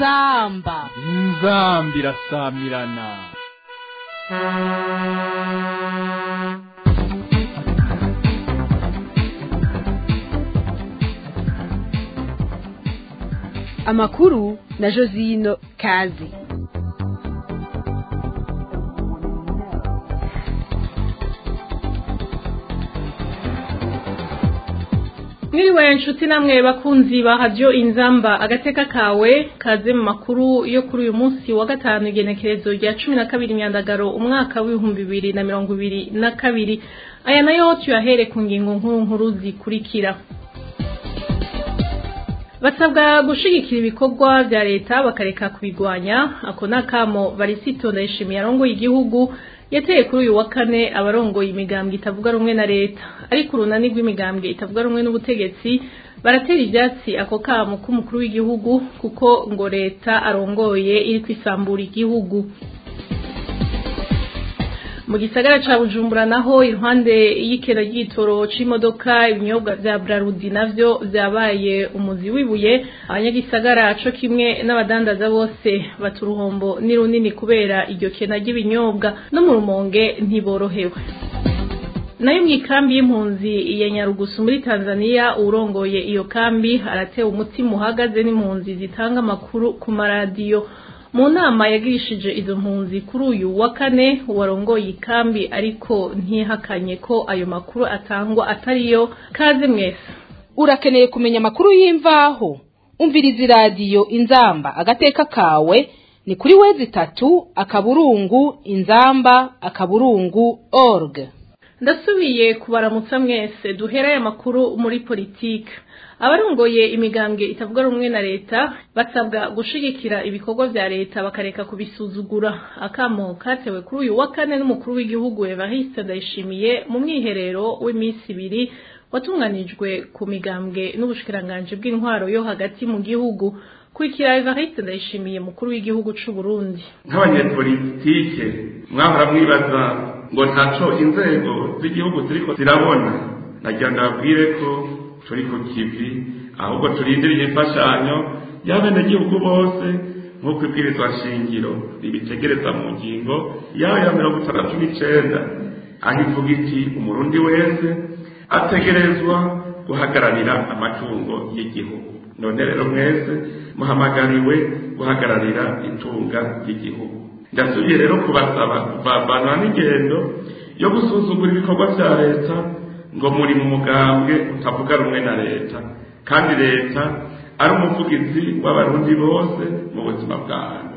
inzamba inzambi irasamirana amakuru na josino kazi mwiriwe nshuti namwe bakunzi ba radiyo inzamba agateka kawe kaze mu makuru yo kuri uyu munsi wa gatanu igenekerezo rya cumi na kabiri myandagaro umwaka w'ibihumbi bibiri na mirongo ibiri na kabiri aya nayo tuyahere ku ngingo nkuru nkuru zikurikira basabwa gushigikira ibikorwa vya leta bakareka kubigwanya ako nakamo barisito ndayishimiye arongoye igihugu yateye kuri uyu wa kane abarongoye imigambwe itavuga rumwe na leta ariko urunani rw'imigambwe itavuga rumwe n'ubutegetsi baratera ivyatsi ako kamo k'umukuru w'igihugu kuko ngo leta arongoye iri kwisambura igihugu mu gisagara ca Bujumbura naho iruhande y'ikera ry'itoro c'imodoka ibinyobwa vya Brarudi navyo vyabaye umuzi wibuye abanyagisagara co kimwe n'abadandaza bose baturuhombo ni runini kubera iryo kena ry'ibinyobwa no mu rumonge ntiborohewe nayo mw'ikambi y'impunzi ya Nyarugusu muri Tanzania urongoye iyo kambi aratewe umutima uhagaze n'impunzi zitanga amakuru ku maradiyo mu nama yagirishije izo mpunzi kuri uyu wa kane warongoye ikambi ariko ntihakanye ko ayo makuru atangwa atariyo kaze mwese urakeneye kumenya amakuru y'imvaho umviriza iradiyo inzamba agateka kawe ni kuri wezi itatu akaburungu inzamba akaburungu org ndasubiye kubaramutsa mwese duhera aya makuru muri politike abarongoye imigambwe itavuga rumwe na leta basabwa gushigikira ibikorwa vya leta bakareka kubisuzugura akamo katewe kuri uyu wa kane n'umukuru w'igihugu Evariste Ndayishimiye mu mwiherero w'iminsi ibiri watunganijwe ku migambwe n'ubushikiranganje bw'intwaro yo hagati mu gihugu kurikira Evariste Ndayishimiye mukuru w'igihugu c'u Burundi nk'abanyepolitike mwahora mwibaza ngo ntaco inzego z'igihugu ziriko zirabona nagira ndababwire ko turi ku kivi ahubwo turindiriye imfashanyo y'abenegihugu bose nk'uko ibwirizwa shingiro ribitegereza mu ngingo yayo ya mirongo itandatu n'icenda aho ivuga iti umurundi wese ategerezwa guhagararira amatungo y'igihugu none rero mwese muhamagariwe guhagararira itunga ry'igihugu ndasubiye rero kubasaba kuvavanwa n'ingendo yo gusuzugura ibikorwa vya leta ngo muri mu mugambwe utavuga rumwe na leta kandi leta ari umuvugizi w'abarundi bose mu buzima bw'ahantu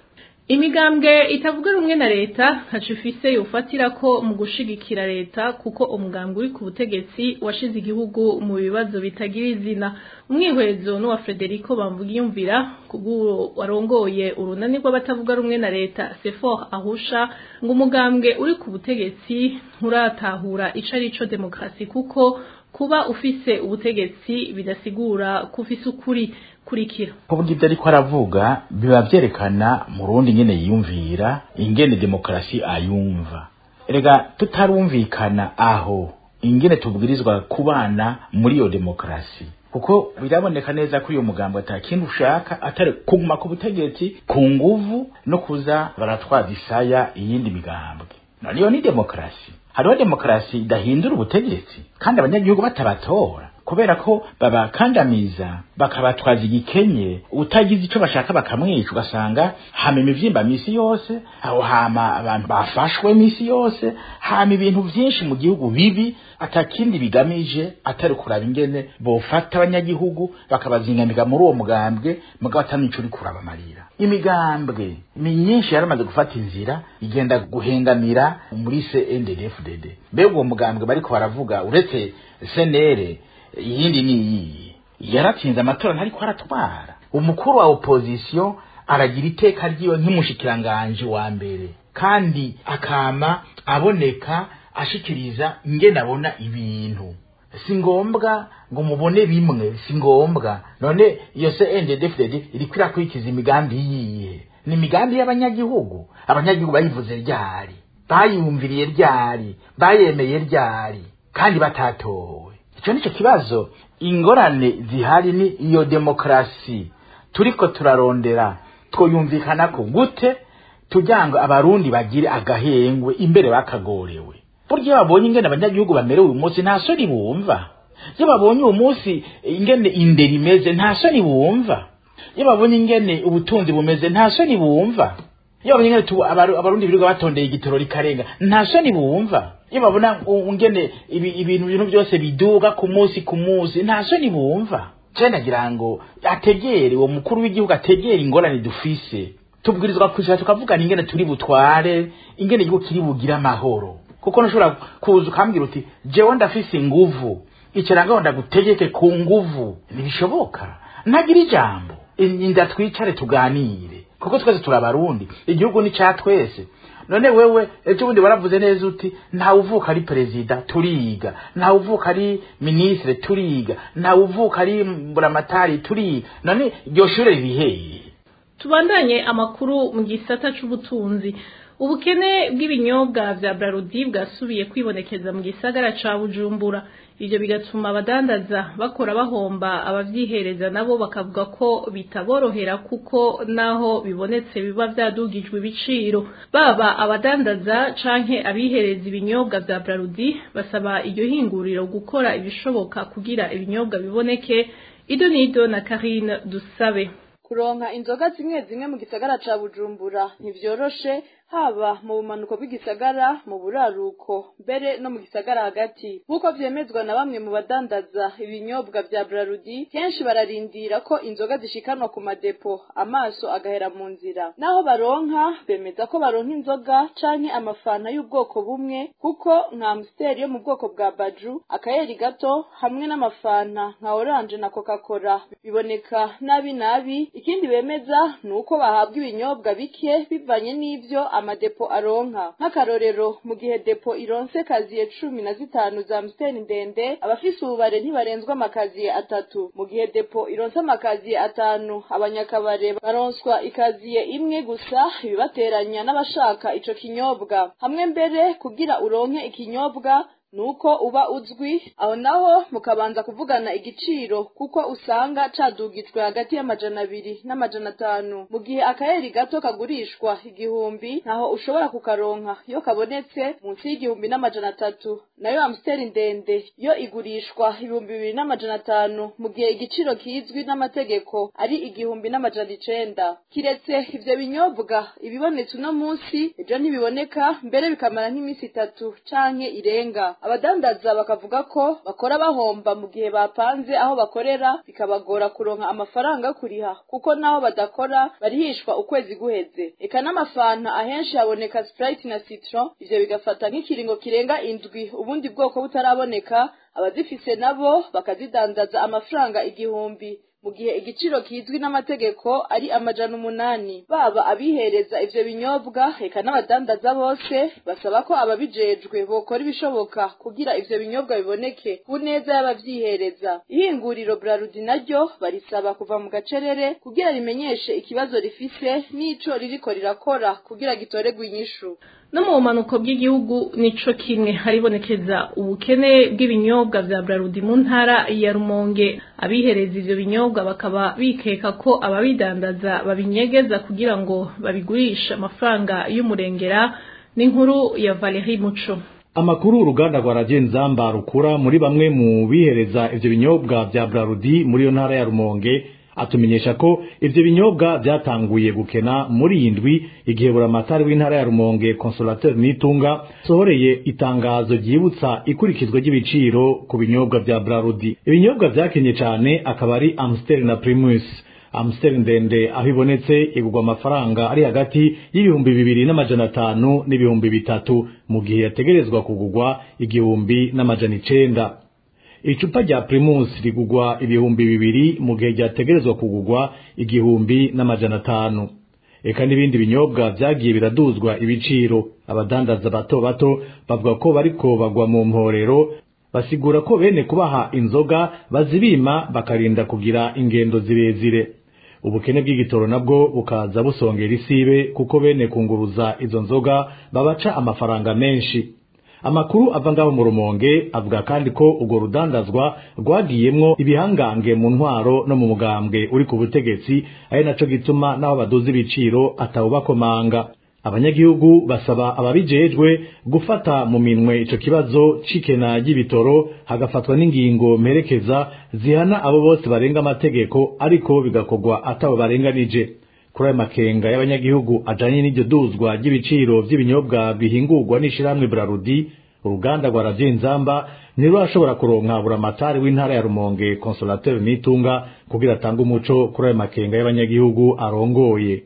imigambwe itavuga rumwe na leta ntaco ifise yofatira ko mu gushigikira leta kuko umugambwe uri ku butegetsi washize igihugu mu bibazo bitagira izina umwihwezo n'uwa Frederico Bamvugiyumvira kubw'uwo warongoye urunani rw'abatavuga rumwe na leta Sefor ahusha ngo umugambwe uri ku butegetsi nturatahura ico arico demokrasi kuko kuba ufise ubutegetsi bidasigura ko ufise ukuri kurikira kuvuga ibyo ariko aravuga biba vyerekana mu rundi nyene yiyumvira ingene demokarasi ayumva erega tutarumvikana aho ingene tubwirizwa kubana muri iyo demokarasi kuko biraboneka neza ko uyu mugambo atakindi ushaka atari kuguma ku butegetsi ku nguvu no kuza baratwaza isaya iyindi migambwe none iyo ni demokarasi hariho demokarasi idahindura ubutegetsi kandi abanyagihugu batabatora kubera ko babakandamiza bakabatwaza igikenye utagize ico bashaka bakamwica ugasanga hama imivyimba misi yose aho hama abantu bafashwe misi yose hama ibintu vyinshi mu gihugu bibi atakindi bigamije atari kuraba ingene bofata abanyagihugu bakabazingamika muri uwo mugambwe mugabo atanico uri kurabamarira imigambwe ni myinshi yaramaze gufata inzira igenda guhengamira muri CNDD-FDD mbega uwo mugambwe bariko baravuga uretse senere iyindi ni iyi yaratsinze amatora ntariko aratwara umukuru wa opposition aragira iteka ryiwe nk'umushikiranganje wa mbere kandi akama aboneka ashikiriza ingene abona ibintu si ngombwa ngo mubone bimwe si ngombwa none iyo CNDD-FDD iriko irakurikiza imigambi yiye ni imigambi y'abanyagihugu abanyagihugu bayivuze ryari bayumviriye ryari bayemeye ryari kandi batatowe icyo nicyo kibazo ingorane zihari ni iyo demokarasi turiko turarondera twoyumvikana ko gute tugira ngo abarundi bagire agahengwe imbere bakagorewe burya iyo babonye ingene abanyagihugu bamerewe uyu munsi nta soni bumva iyo babonye uyu munsi ingene indero imeze nta soni bumva iyo babonye ingene ubutunzi bumeze nta soni bumva iyo babonye ingene tu- abaru- abarundi birirwa batondeye igitoro rikarenga nta soni bumva iyo babona u- ingene ibi- ibintu ibintu byose biduga ku munsi ku munsi nta soni bumva je nagira ngo ategere uwo mukuru w'igihugu ategere ingorane dufise tubwirizwa kwicara tukavugana ingene turi butware ingene igihugu kiri bugire amahoro kuko ntushobora kuza ukambwira uti jewe ndafise inguvu ikirangaho ndagutegeke ku nguvu ntibishoboka ntagira ijambo inda twicare tuganire kuko twese turi abarundi igihugu ni ca twese none wewe ejo bundi waravuze neza uti ntawe uvuka ari perezida turiga ntawe uvuka ari minisitiri turiga ntawe uvuka ari buramatari turiga none iryo shure riheye tubandanye amakuru mu gisata c'ubutunzi ubukene bw'ibinyobwa vya Brarudi bwasubiye kwibonekeza mu gisagara ca Bujumbura ivyo bigatuma abadandaza bakora bahomba abavyihereza nabo bakavuga ko bitaborohera kuko naho bibonetse biba vyadugijwe ibiciro baba abadandaza canke abihereza ibinyobwa vya Brarudi basaba iryo hinguriro gukora ibishoboka kugira ibinyobwa biboneke idonido na Karine Dusabe kuronka inzoga zimwe zimwe mu gisagara ca bujumbura ntivyoroshe haba mu bumanuko bw'igisagara mu buraruko mbere no mu gisagara hagati nk'uko vyemezwa na bamwe mu badandaza ibinyobwa vya brarudi kenshi bararindira ko inzoga zishikanwa ku madepo amaso agahera mu nzira naho baronka bemeza ko baronka inzoga canke amafanta y'ubwoko bumwe kuko nka amstel yo mu bwoko bwa baju akayeri gato hamwe n'amafanta nka oranje na coca-cola biboneka nabi nabi ikindi bemeza ni uko bahabwa ibinyobwa bike bivanye n'ivyo amadepo aronka nk'akarorero mu gihe depo ironse kaziye cumi na zitanu za amstel ndende abafise ububare ntibarenzwa amakaziye atatu mu gihe depo ironse amakaziye atanu abanyakabare baronswa ikaziye imwe gusa ibibateranya n'abashaka ico kinyobwa hamwe mbere kugira uronke ikinyobwa nuko uba uzwi aho naho mukabanza kuvugana igiciro kuko usanga cadugijwe hagati y'amajana abiri n'amajana atanu mu gihe akayeri gato kagurishwa igihumbi ntaho ushobora kukaronka iyo kabonetse munsi y'igihumbi n'amajana atatu nayo amstel ndende yo igurishwa ibihumbi bibiri n'amajana atanu mu gihe igiciro kizwi n'amategeko ari igihumbi n'amajana icenda kiretse ivyo binyobwa ibibonetse uno munsi ejo ntibiboneka mbere bikamara nk'iminsi itatu canke irenga abadandaza bakavuga ko bakora bahomba mu gihe bapanze aho bakorera bikabagora kuronka amafaranga yo kuriha kuko naho badakora barihishwa ukwezi guheze eka n'amafanta ahenshi haboneka sprite na citron ivyo bigafata nk'ikiringo kirenga indwi ubundi bwoko butaraboneka abazifise nabo bakazidandaza amafaranga igihumbi mu gihe igiciro kizwi n'amategeko ari amajana umunani baba abihereza ivyo binyobwa eka n'abadandaza bose basaba ko ababijejwe bokora ibishoboka kugira ivyo binyobwa biboneke ku neza y'abavyihereza ihinguriro brarudi naryo barisaba kuva mu gacerere kugira rimenyeshe ikibazo rifise n'ico ririko rirakora kugira gitoregwe inyishu no mu bumanuko bw'igihugu nico kimwe haribonekeza ubukene bw'ibinyobwa vya Brarudi mu ntara ya Rumonge abihereza ivyo binyobwa bakaba bikeka ko ababidandaza babinyegeza kugira ngo babigurishe amafaranga y'umurengera n'inkuru ya Valerie Muco Amakuru uruganda rwa Radio Nzamba rukura muri bamwe mu bihereza ivyo binyobwa vya Brarudi muri yo ntara ya Rumonge atumenyesha ko ivyo binyobwa vyatanguye gukena muri iyi ndwi igihe buramatari w'intara ya Rumonge Consolateur Nitunga sohoreye itangazo ryibutsa ikurikizwa ry'ibiciro ku binyobwa vya Brarudi ibinyobwa vyakenye cane akaba ari Amstel na Primus Amstel ndende aho ibonetse igurwa amafaranga ari hagati y'ibihumbi bibiri n'amajana atanu n'ibihumbi bitatu mu gihe yategerezwa kugurwa igihumbi n'amajana icenda icupa rya primus rigugwa ibihumbi bibiri mu gihe ryategerezwa kugugwa igihumbi n'amajana atanu eka n'ibindi binyobwa vyagiye biraduzwa ibiciro abadandaza bato bato bavuga ko bariko bagwa mu mporero basigura ko bene kubaha inzoga bazibima bakarinda kugira ingendo zirezire ubukene bw'igitoro nabwo bukaza busongera isibe kuko bene kunguruza izo nzoga babaca amafaranga menshi amakuru ava ngaho mu rumonge avuga kandi ko urwo rudandazwa rwagiyemwo ibihangange mu ntwaro no mu mugambwe uri ku butegetsi ari naco gituma n'aho baduza ibiciro atawubakomanga abanyagihugu basaba ababijejwe gufata mu minwe ico kibazo c'ikena ry'ibitoro hagafatwa n'ingingo mperekeza zihana abo bose barenga amategeko ariko bigakorwa atabo barenganije kuri ayo makenga y'abanyagihugu ajanye n'iryo duzwa ry'ibiciro vy'ibinyobwa bihingurwa n'ishirahamwe Brarudi uruganda rwa Radio Inzamba ntirurashobora kuronka buramatari w'intara ya Rumonge Consolateur Nitunga kugira atange umuco kuri ayo makenga y'abanyagihugu arongoye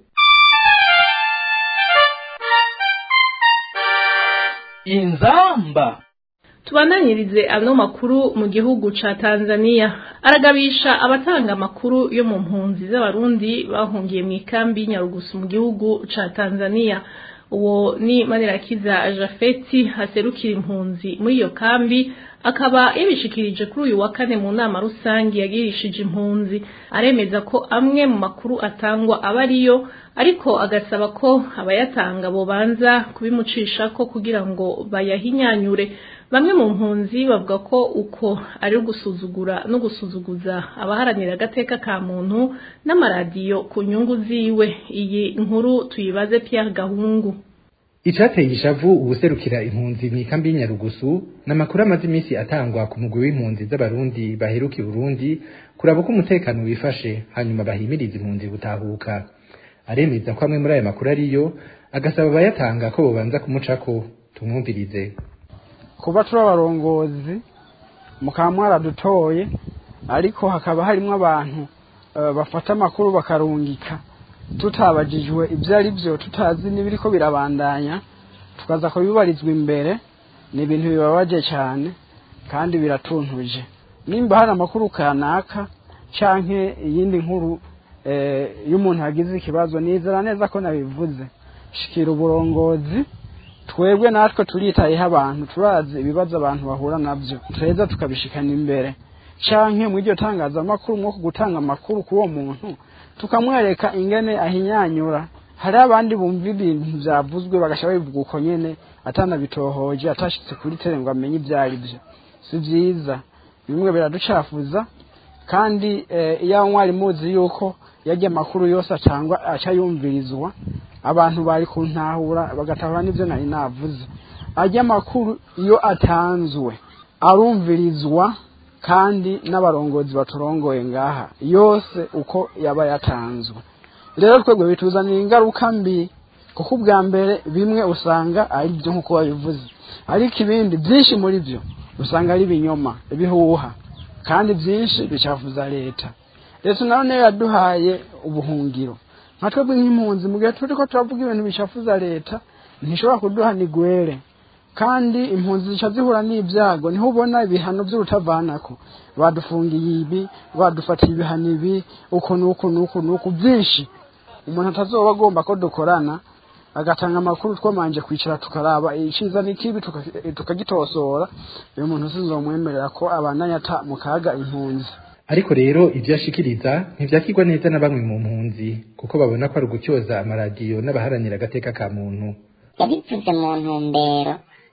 inzamba tubananyirize ano makuru mu gihugu ca Tanzania aragabisha abatanga amakuru yo mu mpunzi z'abarundi bahungiye mu ikambi y'Inyarugusu mu gihugu ca Tanzania uwo ni Manirakiza Jafeti haserukira impunzi muri iyo kambi akaba yabishikirije kuri uyu wa kane mu nama rusangi yagirishije impunzi aremeza ko amwe mu makuru atangwa aba ariyo ariko agasaba ko abayatanga bobanza kubimucisha ko kugira ngo bayahinyanyure bamwe mu mpunzi bavuga ko uko ari ugusuzugura no gusuzuguza abaharanira agateka ka muntu n'amaradiyo ku nyungu ziwe iyi nkuru tuyibaze Pierre Gahungu icateye ishavu ubuserukira impunzi mu ikambi y'inyarugusu ni amakuru amaze iminsi atangwa ku mugwi w'impunzi z'abarundi baheruka i burundi kuraba uko umutekano wifashe hanyuma bahimiriza impunzi gutahuka aremeza ko amwe muri ayo makuru ariyo agasaba abayatanga ko bobanza kumucako tumwumvirize kuba turi abarongozi mukaba mwaradutoye ariko hakaba harimo abantu bafata amakuru bakarungika tutabajijwe ibyo ari byo tutazi n'ibiriko birabandanya tukaza kubibarizwa imbere ni ibintu bibabaje cyane kandi biratuntuje nimba hari amakuru kanaka canke iyindi nkuru y'umuntu yagize ikibazo nizera neza ko nabivuze shikira uburongozi twebwe natwe turitayeho abantu turazi ibibazo abantu bahura nabyo tureza tukabishikana imbere canke mu iryo tangazamakuru nko gutanga amakuru ku uwo muntu tukamwereka ingene ahinyanyura hari abandi bumva ibintu byavuzwe bagashaka bivuga uko nyene atanabitohoje atashitse kuri tere ngo amenye ibyo ari byo si byiza bimwe biraducafuza kandi iyo mwari muzi yuko yajya amakuru yose atangwa aca yumvirizwa abantu bari kuntahura bagatahura n'ibyo nari navuze ajya amakuru iyo atanzwe arumvirizwa kandi n'abarongozi baturongoye ngaha yose uko yaba yatanzwe rero twebwe bituzanira ingaruka mbi kuko ubwa mbere bimwe usanga ari byo nk'uko babivuze ariko ibindi byinshi muri byo usanga ari ibinyoma ibihuha kandi byinshi bicafuza leta leta nayo niyo yaduhaye ubuhungiro nka twebwe nk'impunzi mu gihe turi ko turavuga ibintu bicafuza leta ntishobora kuduha nigwere kandi impunzi zica zihura n'ibyago niho ubona ibihano by'urutavanako badufungiye ibi badufatiye ibihano ibi uku n'uku n'uku n'uku byinshi umuntu atazoba agomba ko dukorana agatanga amakuru twamanje kwicara tukaraba iciza n'ikibi tukagitosora uyu muntu sinzomwemerera ko abandanya ata mu kaga impunzi ariko rero ibyo ashikiriza ntivyakirwa neza na bamwe mu mpunzi kuko babona ko ari ugutyoza amaradiyo n'abaharanira agateka ka muntu yabivuze mu ntumbero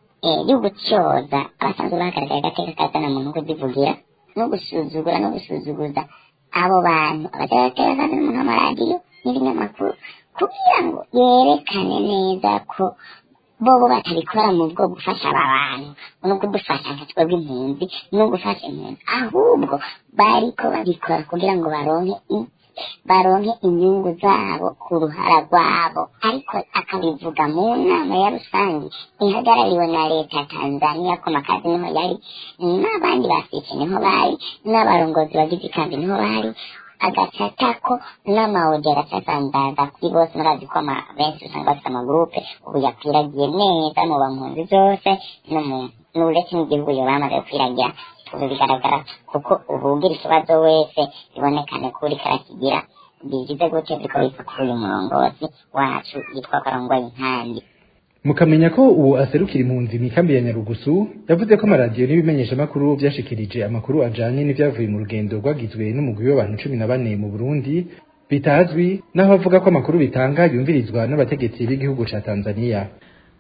yo gutyoza abasanzwe bahagarariye agateka ka zana muntu kuzivugira no gusuzugura no gusuzuguza abo bantu abahagarariye agateka ka zana muntu amaradiyo n'ibinyamakuru kugira ngo yerekane neza ko bobo batabikora mu bwo gufasha aba bantu no kudufasha nka twebwe impunzi no gufasha impunzi ahubwo bariko babikora kugira ngo baronke baronke inyungu zabo ku ruhara rwabo ariko akabivuga mu nama ya rusange ihagarariwe na leta ya tanzania ko makazi niho yari n'abandi basice niho bari n'abarongozi bagize ikambi niho bari agacatako n'amawodi agacasandaza kuri bose murazi ko benshi usanga bafite amagurupe ubu yakwiragiye neza mu bampunzi zose no mu n'uretse n'igihugu yo bamaze gukwiragira ubu bigaragara kuko ubu ugira ikibazo wese bibonekane ko uriko arakigira bigize gutyo biriko biva kuri uyu murongozi wacu yitwa karongwaye inkambi mukamenya ko uwo aserukira impunzi mu ikambi ya nyarugusu yavuze ko amaradiyo n'ibimenyeshamakuru byashikirije amakuru ajanye n'ivyavuye mu rugendo rwagizwe n'umugwi w'abantu cumi na bane mu burundi bitazwi naho avuga ko amakuru bitanga yumvirizwa n'abategetsi b'igihugu ca tanzania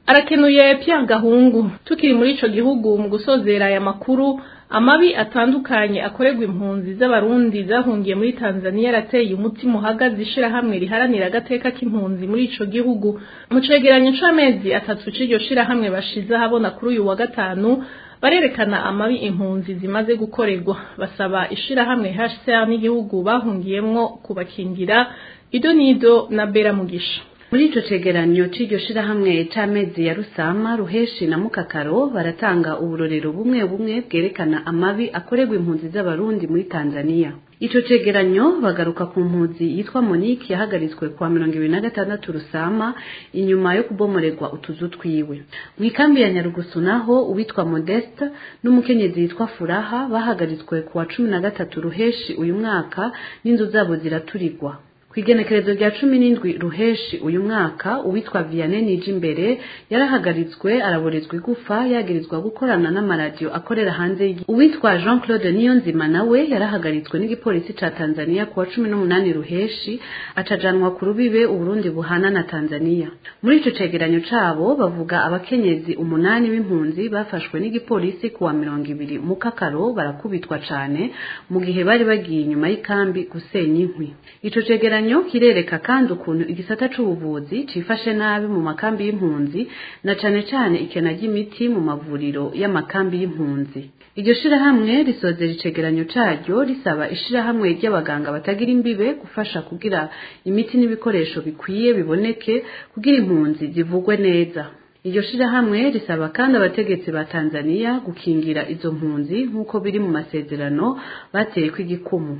arakenuye Pierre Gahungu tukiri muri ico gihugu mu gusozera aya makuru amabi atandukanye akorerwa impunzi z'abarundi zahungiye muri Tanzania yarateye umutima uhagaze ishirahamwe riharanira agateka k'impunzi muri ico gihugu mu cegeranyo c'amezi atatu c'iryo shirahamwe bashize habona kuri uyu wa gatanu barerekana amabi impunzi zimaze gukorerwa basaba ishirahamwe HCR n'igihugu bahungiyemwo kubakingira ido nido na Bera Mugisha muri ico cegeranyo c'iryo shirahamwe c'amezi ya rusama ruheshi na mukakaro baratanga uburorero bumwe bumwe bwerekana amabi akorerwa impunzi z'abarundi muri tanzania ico cegeranyo bagaruka ku mpunzi yitwa monique yahagaritswe kwa mirongo ibiri na gatandatu rusama inyuma yo kubomorerwa utuzu twiwe mu ikambi ya nyarugusu naho uwitwa modeste n'umukenyezi yitwa furaha bahagaritswe ku wa cumi na gatatu ruheshi uyu mwaka n'inzu zabo ziraturirwa ku igenekerezo rya cumi n'indwi ruheshi uyu mwaka uwitwa vianney nijimbere yarahagaritswe araborezwa igufa yagirizwa gukorana n'amaradiyo akorera hanze y'igihugu uwitwa jean claude niyonzima nawe yarahagaritswe n'igipolisi ca tanzania ku wa cumi n'umunani ruheshi acajanwa ku rubibe uburundi buhana na tanzania muri ico cegeranyo cabo bavuga abakenyezi umunani b'impunzi bafashwe n'igipolisi ku wa mirongo ibiri mu kakaro barakubitwa cane mu gihe bari bagiye inyuma y'ikambi gusenya inkwi ico cegeranyo kirereka kandi ukuntu igisata c'ubuvuzi cifashe nabi mu makambi y'impunzi na cane cane ikena ry'imiti mu mavuriro y'amakambi y'impunzi iryo shirahamwe risozera icegeranyo caryo risaba ishirahamwe ry'abaganga batagira imbibe gufasha kugira imiti n'ibikoresho bikwiye biboneke kugira impunzi zivugwe neza iryo shirahamwe risaba kandi abategetsi ba Tanzania gukingira izo mpunzi nk'uko biri mu masezerano bateye kw'igikumu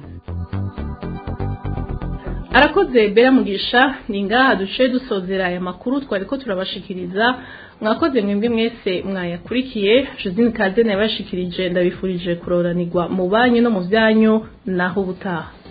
arakoze bera mugisha ni ngaha duce dusozera aya makuru twari ko turabashikiriza mwakoze mwebwe mwese mwayakurikiye josine kaze yabashikirije ndabifurije kuroranirwa mu banyu no mu byanyu naho ubutaha